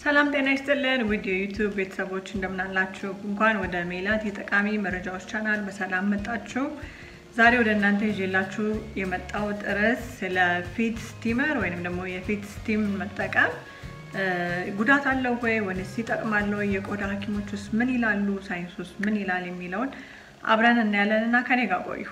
ሰላም ጤና ይስጥልን ውድ የዩቱብ ቤተሰቦች እንደምናላችሁ። እንኳን ወደ ሜላት የጠቃሚ መረጃዎች ቻናል በሰላም መጣችሁ። ዛሬ ወደ እናንተ ይዤላችሁ የመጣሁት ርዕስ ስለ ፊት ስቲመር ወይም ደግሞ የፊት ስቲም መጠቀም ጉዳት አለው ወይ ወይስ ይጠቅማል ወይ፣ የቆዳ ሐኪሞች ውስጥ ምን ይላሉ፣ ሳይንስ ውስጥ ምን ይላል የሚለውን አብረን እናያለን እና ከኔ ጋር ቆዩ።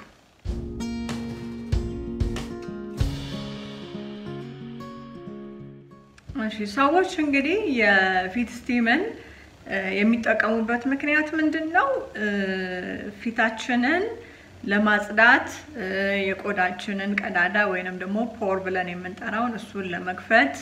እሺ ሰዎች እንግዲህ የፊት ስቲምን የሚጠቀሙበት ምክንያት ምንድን ነው? ፊታችንን ለማጽዳት የቆዳችንን ቀዳዳ ወይንም ደግሞ ፖር ብለን የምንጠራውን እሱን ለመክፈት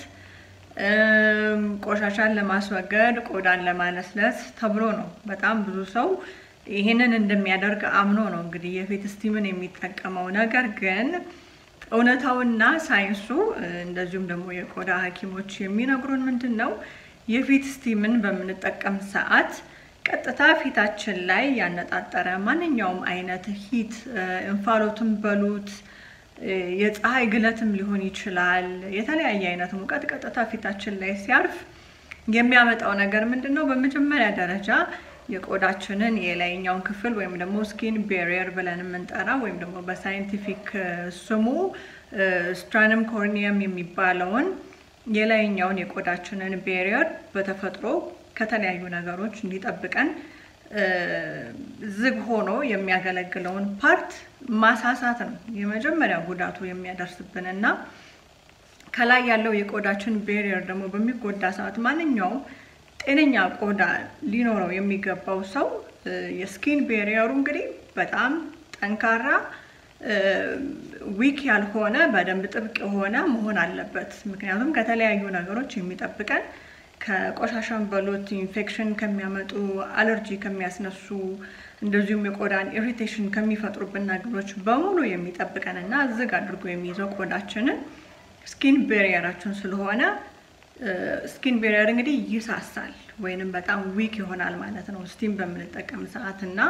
ቆሻሻን ለማስወገድ ቆዳን ለማለስለስ ተብሎ ነው። በጣም ብዙ ሰው ይህንን እንደሚያደርግ አምኖ ነው እንግዲህ የፊት ስቲምን የሚጠቀመው። ነገር ግን እውነታውና ሳይንሱ እንደዚሁም ደግሞ የቆዳ ሐኪሞች የሚነግሩን ምንድን ነው የፊት ስቲምን በምንጠቀም ሰዓት ቀጥታ ፊታችን ላይ ያነጣጠረ ማንኛውም አይነት ሂት እንፋሎትን በሉት የፀሐይ ግለትም ሊሆን ይችላል። የተለያየ አይነት ሙቀት ቀጥታ ፊታችን ላይ ሲያርፍ የሚያመጣው ነገር ምንድን ነው? በመጀመሪያ ደረጃ የቆዳችንን የላይኛውን ክፍል ወይም ደግሞ ስኪን ቤሪየር ብለን የምንጠራ ወይም ደግሞ በሳይንቲፊክ ስሙ ስትራንም ኮርኒየም የሚባለውን የላይኛውን የቆዳችንን ቤሪየር በተፈጥሮ ከተለያዩ ነገሮች እንዲጠብቀን ዝግ ሆኖ የሚያገለግለውን ፓርት ማሳሳት ነው የመጀመሪያ ጉዳቱ የሚያደርስብን እና ከላይ ያለው የቆዳችን ቤሪየር ደግሞ በሚጎዳ ሰዓት ማንኛውም ጤነኛ ቆዳ ሊኖረው የሚገባው ሰው የስኪን ቤሪየሩ እንግዲህ በጣም ጠንካራ ዊክ ያልሆነ በደንብ ጥብቅ የሆነ መሆን አለበት። ምክንያቱም ከተለያዩ ነገሮች የሚጠብቀን ከቆሻሻን በሎት ኢንፌክሽን ከሚያመጡ አለርጂ ከሚያስነሱ እንደዚሁም የቆዳን ኢሪቴሽን ከሚፈጥሩብን ነገሮች በሙሉ የሚጠብቀን እና ዝግ አድርጎ የሚይዘው ቆዳችንን ስኪን ቤሪየራችን ስለሆነ ስኪን ቤሪየር እንግዲህ ይሳሳል ወይንም በጣም ዊክ ይሆናል ማለት ነው ስቲም በምንጠቀም ሰዓት እና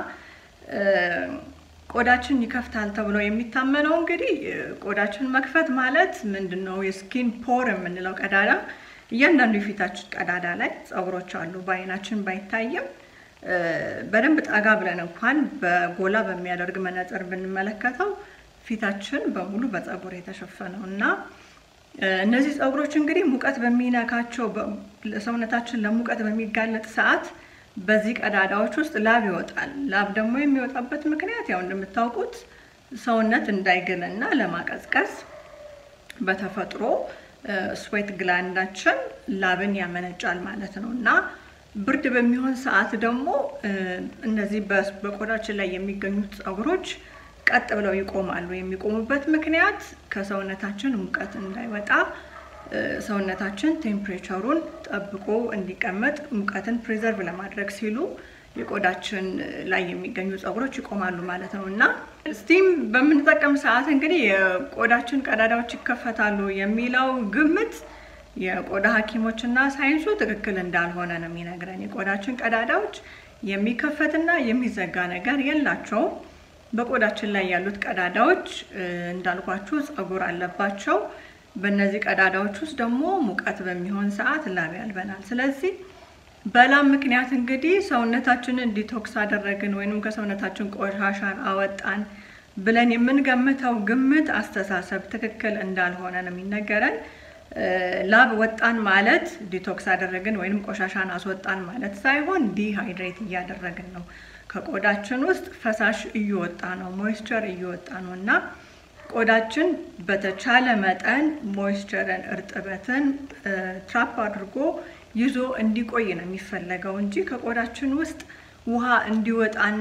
ቆዳችን ይከፍታል ተብሎ የሚታመነው እንግዲህ ቆዳችን መክፈት ማለት ምንድን ነው? የስኪን ፖር የምንለው ቀዳዳ እያንዳንዱ የፊታችን ቀዳዳ ላይ ፀጉሮች አሉ። በአይናችን ባይታይም በደንብ ጠጋ ብለን እንኳን በጎላ በሚያደርግ መነጽር ብንመለከተው ፊታችን በሙሉ በፀጉር የተሸፈነው እና እነዚህ ፀጉሮች እንግዲህ ሙቀት በሚነካቸው ሰውነታችን ለሙቀት በሚጋለጥ ሰዓት በዚህ ቀዳዳዎች ውስጥ ላብ ይወጣል። ላብ ደግሞ የሚወጣበት ምክንያት ያው እንደምታውቁት ሰውነት እንዳይግልና ለማቀዝቀዝ በተፈጥሮ ስዌት ግላንዳችን ላብን ያመነጫል ማለት ነው እና ብርድ በሚሆን ሰዓት ደግሞ እነዚህ በቆዳችን ላይ የሚገኙት ፀጉሮች ቀጥ ብለው ይቆማሉ። የሚቆሙበት ምክንያት ከሰውነታችን ሙቀት እንዳይወጣ ሰውነታችን ቴምፕሬቸሩን ጠብቆ እንዲቀመጥ ሙቀትን ፕሪዘርቭ ለማድረግ ሲሉ የቆዳችን ላይ የሚገኙ ፀጉሮች ይቆማሉ ማለት ነው እና ስቲም በምንጠቀም ሰዓት እንግዲህ የቆዳችን ቀዳዳዎች ይከፈታሉ የሚለው ግምት የቆዳ ሐኪሞች እና ሳይንሱ ትክክል እንዳልሆነ ነው የሚነግረን። የቆዳችን ቀዳዳዎች የሚከፈትና የሚዘጋ ነገር የላቸውም። በቆዳችን ላይ ያሉት ቀዳዳዎች እንዳልኳችሁ ፀጉር አለባቸው። በእነዚህ ቀዳዳዎች ውስጥ ደግሞ ሙቀት በሚሆን ሰዓት ላብ ያልበናል። ስለዚህ በላብ ምክንያት እንግዲህ ሰውነታችንን ዲቶክስ አደረግን ወይም ከሰውነታችን ቆሻሻን አወጣን ብለን የምንገምተው ግምት አስተሳሰብ ትክክል እንዳልሆነ ነው የሚነገረን። ላብ ወጣን ማለት ዲቶክስ አደረግን ወይም ቆሻሻን አስወጣን ማለት ሳይሆን ዲሃይድሬት እያደረግን ነው። ከቆዳችን ውስጥ ፈሳሽ እየወጣ ነው፣ ሞይስቸር እየወጣ ነው እና ቆዳችን በተቻለ መጠን ሞይስቸርን እርጥበትን ትራፕ አድርጎ ይዞ እንዲቆይ ነው የሚፈለገው እንጂ ከቆዳችን ውስጥ ውሃ እንዲወጣና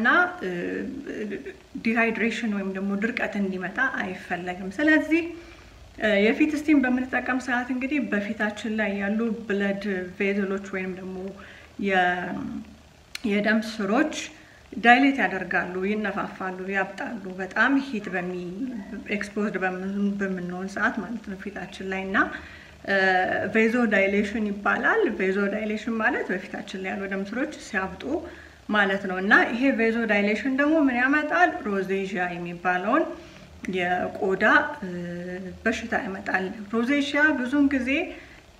ዲሃይድሬሽን ወይም ደግሞ ድርቀት እንዲመጣ አይፈለግም። ስለዚህ የፊት ስቲም በምንጠቀም ሰዓት እንግዲህ በፊታችን ላይ ያሉ ብለድ ቬዘሎች ወይም ደግሞ የደም ስሮች ዳይሌት ያደርጋሉ፣ ይነፋፋሉ፣ ያብጣሉ። በጣም ሂት ኤክስፖዝድ በምንሆን ሰዓት ማለት ነው ፊታችን ላይ እና ቬዞ ዳይሌሽን ይባላል። ቬዞ ዳይሌሽን ማለት በፊታችን ላይ ያሉ ደም ስሮች ሲያብጡ ማለት ነው እና ይሄ ቬዞ ዳይሌሽን ደግሞ ምን ያመጣል? ሮዜዥያ የሚባለውን የቆዳ በሽታ ያመጣል። ሮዜዥያ ብዙውን ጊዜ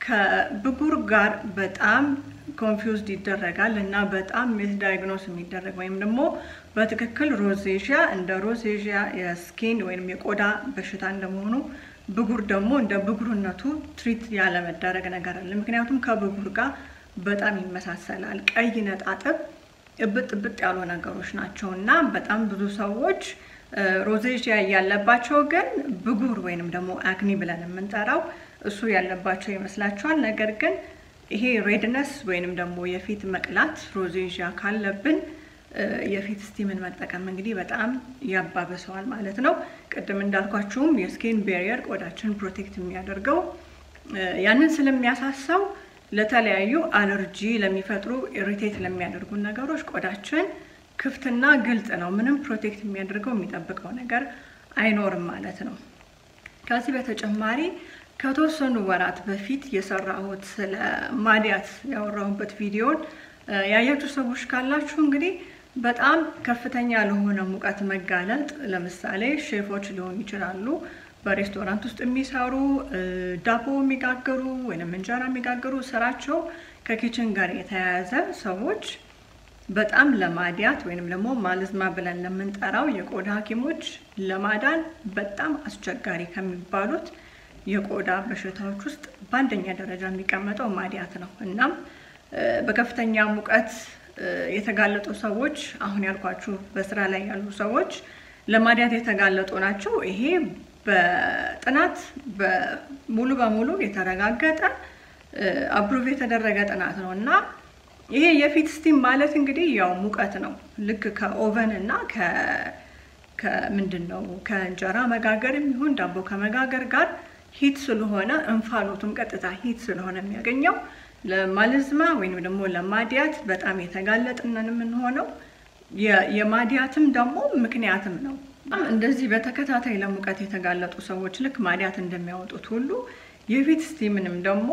ከብጉር ጋር በጣም ኮንፊውዝድ ይደረጋል እና በጣም ሚስዳይግኖስ የሚደረግ ወይም ደግሞ በትክክል ሮዜዥያ እንደ ሮዜዥያ የስኪን ወይም የቆዳ በሽታ እንደመሆኑ ብጉር ደግሞ እንደ ብጉርነቱ ትሪት ያለመደረግ ነገር አለ። ምክንያቱም ከብጉር ጋር በጣም ይመሳሰላል። ቀይ ነጣጥብ እብጥ እብጥ ያሉ ነገሮች ናቸው እና በጣም ብዙ ሰዎች ሮዜዥያ ያለባቸው ግን ብጉር ወይንም ደግሞ አክኒ ብለን የምንጠራው እሱ ያለባቸው ይመስላቸዋል። ነገር ግን ይሄ ሬድነስ ወይንም ደግሞ የፊት መቅላት ሮዜዥያ ካለብን የፊት ስቲምን መጠቀም እንግዲህ በጣም ያባብሰዋል ማለት ነው። ቅድም እንዳልኳችሁም የስኪን ቤሪየር ቆዳችን ፕሮቴክት የሚያደርገው ያንን ስለሚያሳሳው ለተለያዩ አለርጂ ለሚፈጥሩ ኢሪቴት ለሚያደርጉ ነገሮች ቆዳችን ክፍትና ግልጽ ነው። ምንም ፕሮቴክት የሚያደርገው የሚጠብቀው ነገር አይኖርም ማለት ነው። ከዚህ በተጨማሪ ከተወሰኑ ወራት በፊት የሰራሁት ስለ ማዲያት ያወራሁበት ቪዲዮን ያያችሁ ሰዎች ካላችሁ እንግዲህ በጣም ከፍተኛ ለሆነ ሙቀት መጋለጥ ለምሳሌ ሼፎች ሊሆኑ ይችላሉ፣ በሬስቶራንት ውስጥ የሚሰሩ ዳቦ የሚጋገሩ ወይም እንጀራ የሚጋገሩ ስራቸው ከኪችን ጋር የተያያዘ ሰዎች በጣም ለማዲያት ወይንም ደግሞ ማልዝማ ብለን ለምንጠራው የቆዳ ሐኪሞች ለማዳን በጣም አስቸጋሪ ከሚባሉት የቆዳ በሽታዎች ውስጥ በአንደኛ ደረጃ የሚቀመጠው ማዲያት ነው። እናም በከፍተኛ ሙቀት የተጋለጡ ሰዎች አሁን ያልኳችሁ በስራ ላይ ያሉ ሰዎች ለማዲያት የተጋለጡ ናቸው። ይሄ በጥናት ሙሉ በሙሉ የተረጋገጠ አፕሩቭ የተደረገ ጥናት ነው እና ይሄ የፊት ስቲም ማለት እንግዲህ ያው ሙቀት ነው። ልክ ከኦቨን እና ከምንድን ነው ከእንጀራ መጋገር የሚሆን ዳቦ ከመጋገር ጋር ሂት ስለሆነ እንፋሎቱም ቀጥታ ሂት ስለሆነ የሚያገኘው ለማልዝማ ወይም ደግሞ ለማዲያት በጣም የተጋለጥነን የምንሆነው የማዲያትም ደግሞ ምክንያትም ነው። እንደዚህ በተከታታይ ለሙቀት የተጋለጡ ሰዎች ልክ ማዲያት እንደሚያወጡት ሁሉ የፊት ስቲምንም ደግሞ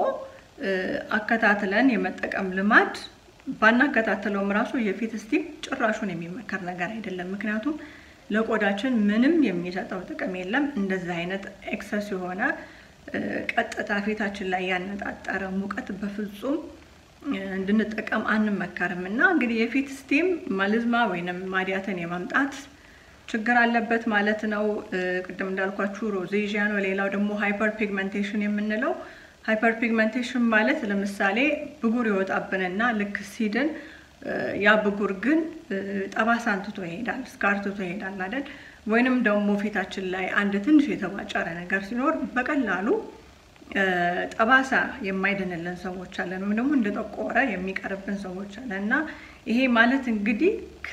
አከታትለን የመጠቀም ልማድ ባናከታተለውም ራሱ የፊት ስቲም ጭራሹን የሚመከር ነገር አይደለም። ምክንያቱም ለቆዳችን ምንም የሚሰጠው ጥቅም የለም። እንደዚህ አይነት ኤክሰስ የሆነ ቀጥታ ፊታችን ላይ ያነጣጠረ ሙቀት በፍጹም እንድንጠቀም አንመከርም እና እንግዲህ የፊት ስቲም ማልዝማ ወይንም ማዲያትን የማምጣት ችግር አለበት ማለት ነው። ቅድም እንዳልኳችሁ ሮዜዥያ ነው። ሌላው ደግሞ ሃይፐር ፒግመንቴሽን የምንለው ሃይፐር ፒግመንቴሽን ማለት ለምሳሌ ብጉር ይወጣብንና ልክ ሲድን ያ ብጉር ግን ጠባሳን ትቶ ይሄዳል፣ ስካር ትቶ ይሄዳል አይደል? ወይንም ደግሞ ፊታችን ላይ አንድ ትንሽ የተቧጨረ ነገር ሲኖር በቀላሉ ጠባሳ የማይድንልን ሰዎች አለን፣ ወይም ደግሞ እንደጠቆረ የሚቀርብን ሰዎች አለን እና ይሄ ማለት እንግዲህ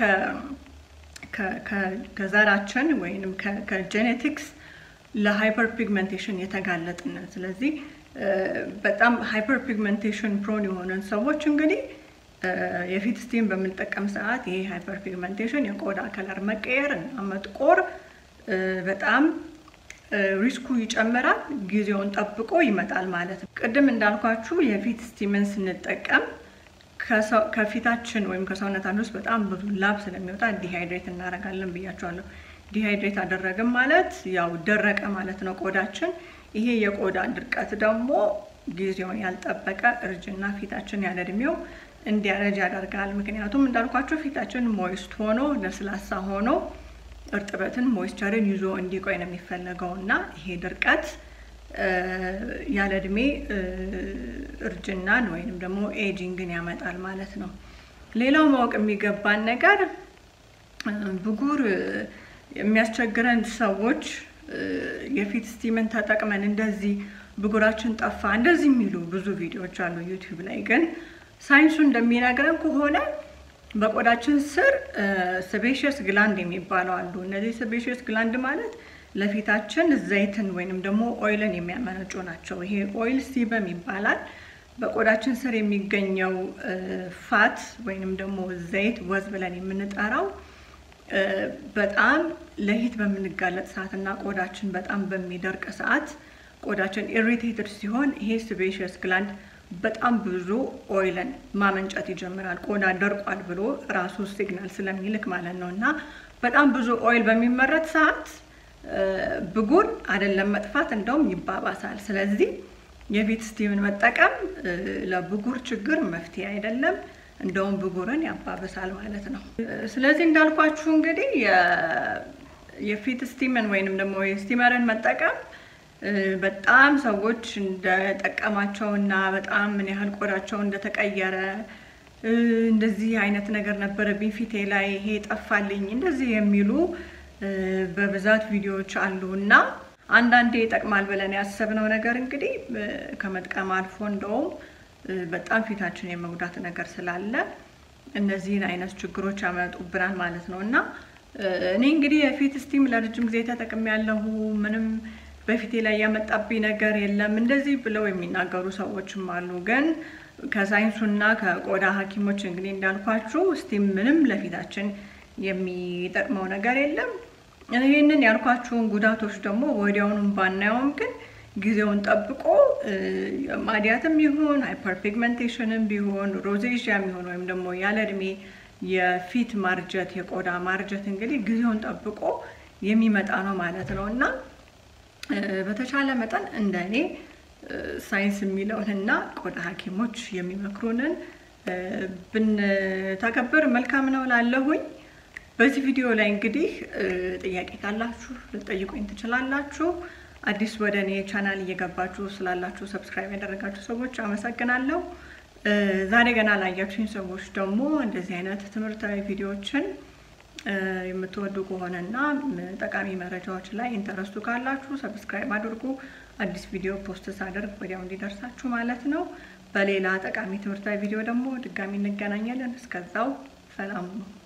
ከዘራችን ወይም ከጄኔቲክስ ለሃይፐር ፒግመንቴሽን የተጋለጥንን ስለዚህ በጣም ሃይፐር ፒግመንቴሽን ፕሮን የሆነን ሰዎች እንግዲህ የፊት ስቲም በምንጠቀም ሰዓት ይሄ ሃይፐር ፒግመንቴሽን የቆዳ ከለር መቀየር እና መጥቆር በጣም ሪስኩ ይጨምራል። ጊዜውን ጠብቆ ይመጣል ማለት ነው። ቅድም እንዳልኳችሁ የፊት ስቲምን ስንጠቀም ከፊታችን ወይም ከሰውነታችን ውስጥ በጣም ብዙ ላብ ስለሚወጣ ዲሃይድሬት እናደርጋለን ብያቸዋለሁ። ዲሃይድሬት አደረግን ማለት ያው ደረቀ ማለት ነው ቆዳችን። ይሄ የቆዳ ድርቀት ደግሞ ጊዜውን ያልጠበቀ እርጅና ፊታችን ያለ እድሜው እንዲያረጅ ያደርጋል። ምክንያቱም እንዳልኳቸው ፊታችን ሞይስት ሆኖ ለስላሳ ሆኖ እርጥበትን ሞይስቸርን ይዞ እንዲቆይ ነው የሚፈለገው እና ይሄ ድርቀት ያለ እድሜ እርጅናን ወይንም ደግሞ ኤጂንግን ያመጣል ማለት ነው። ሌላው ማወቅ የሚገባን ነገር ብጉር የሚያስቸግረን ሰዎች የፊት ስቲምን ተጠቅመን እንደዚህ ብጉራችን ጠፋ እንደዚህ የሚሉ ብዙ ቪዲዮዎች አሉ ዩቲዩብ ላይ። ግን ሳይንሱ እንደሚነግረን ከሆነ በቆዳችን ስር ስቤሽስ ግላንድ የሚባለው አሉ። እነዚህ ስቤሽስ ግላንድ ማለት ለፊታችን ዘይትን ወይንም ደግሞ ኦይልን የሚያመነጩ ናቸው። ይሄ ኦይል ሲበም ይባላል። በቆዳችን ስር የሚገኘው ፋት ወይንም ደግሞ ዘይት ወዝ ብለን የምንጠራው በጣም ለሂት በምንጋለጥ ሰዓት እና ቆዳችን በጣም በሚደርቅ ሰዓት ቆዳችን ኢሪቴትድ ሲሆን ይሄ ስቤሽስ ግላንድ በጣም ብዙ ኦይልን ማመንጨት ይጀምራል። ቆዳ ደርቋል ብሎ ራሱ ሲግናል ስለሚልክ ማለት ነው። እና በጣም ብዙ ኦይል በሚመረት ሰዓት ብጉር አይደለም መጥፋት እንደውም ይባባሳል። ስለዚህ የፊት ስቲምን መጠቀም ለብጉር ችግር መፍትሄ አይደለም፣ እንደውም ብጉርን ያባብሳል ማለት ነው። ስለዚህ እንዳልኳችሁ እንግዲህ የፊት ስቲምን ወይንም ደግሞ የስቲመርን መጠቀም በጣም ሰዎች እንደጠቀማቸው እና በጣም ምን ያህል ቆዳቸው እንደተቀየረ እንደዚህ አይነት ነገር ነበረብኝ ፊቴ ላይ ይሄ ጠፋልኝ እንደዚህ የሚሉ በብዛት ቪዲዮዎች አሉ እና አንዳንዴ ይጠቅማል ብለን ያሰብነው ነገር እንግዲህ ከመጥቀም አልፎ እንደውም በጣም ፊታችን የመጉዳት ነገር ስላለ እነዚህን አይነት ችግሮች ያመጡብናል ማለት ነው እና እኔ እንግዲህ የፊት ስቲም ለረጅም ጊዜ ተጠቅሜ ያለሁ ምንም በፊቴ ላይ ያመጣብኝ ነገር የለም እንደዚህ ብለው የሚናገሩ ሰዎችም አሉ። ግን ከሳይንሱና ከቆዳ ሐኪሞች እንግዲህ እንዳልኳችሁ ስቲም ምንም ለፊታችን የሚጠቅመው ነገር የለም። ይህንን ያልኳችሁን ጉዳቶች ደግሞ ወዲያውኑም ባናየውም ግን ጊዜውን ጠብቆ ማዲያትም ይሁን ሃይፐርፒግመንቴሽንም ቢሆን ሮዜዥያም ይሁን ወይም ደግሞ ያለ እድሜ የፊት ማርጀት የቆዳ ማርጀት እንግዲህ ጊዜውን ጠብቆ የሚመጣ ነው ማለት ነው እና በተቻለ መጠን እንደ እኔ ሳይንስ የሚለውንና ቆዳ ሐኪሞች የሚመክሩንን ብንተገብር መልካም ነው ላለሁኝ። በዚህ ቪዲዮ ላይ እንግዲህ ጥያቄ ካላችሁ ልጠይቁኝ ትችላላችሁ። አዲስ ወደ እኔ ቻናል እየገባችሁ ስላላችሁ ሰብስክራይብ ያደረጋችሁ ሰዎች አመሰግናለሁ። ዛሬ ገና ላያችሁኝ ሰዎች ደግሞ እንደዚህ አይነት ትምህርታዊ ቪዲዮዎችን የምትወዱ ከሆነና ጠቃሚ መረጃዎች ላይ ኢንተረስቱ ካላችሁ ሰብስክራይብ አድርጉ። አዲስ ቪዲዮ ፖስት ሳደርግ ወዲያው እንዲደርሳችሁ ማለት ነው። በሌላ ጠቃሚ ትምህርታዊ ቪዲዮ ደግሞ ድጋሚ እንገናኛለን። እስከዛው ሰላም ነው።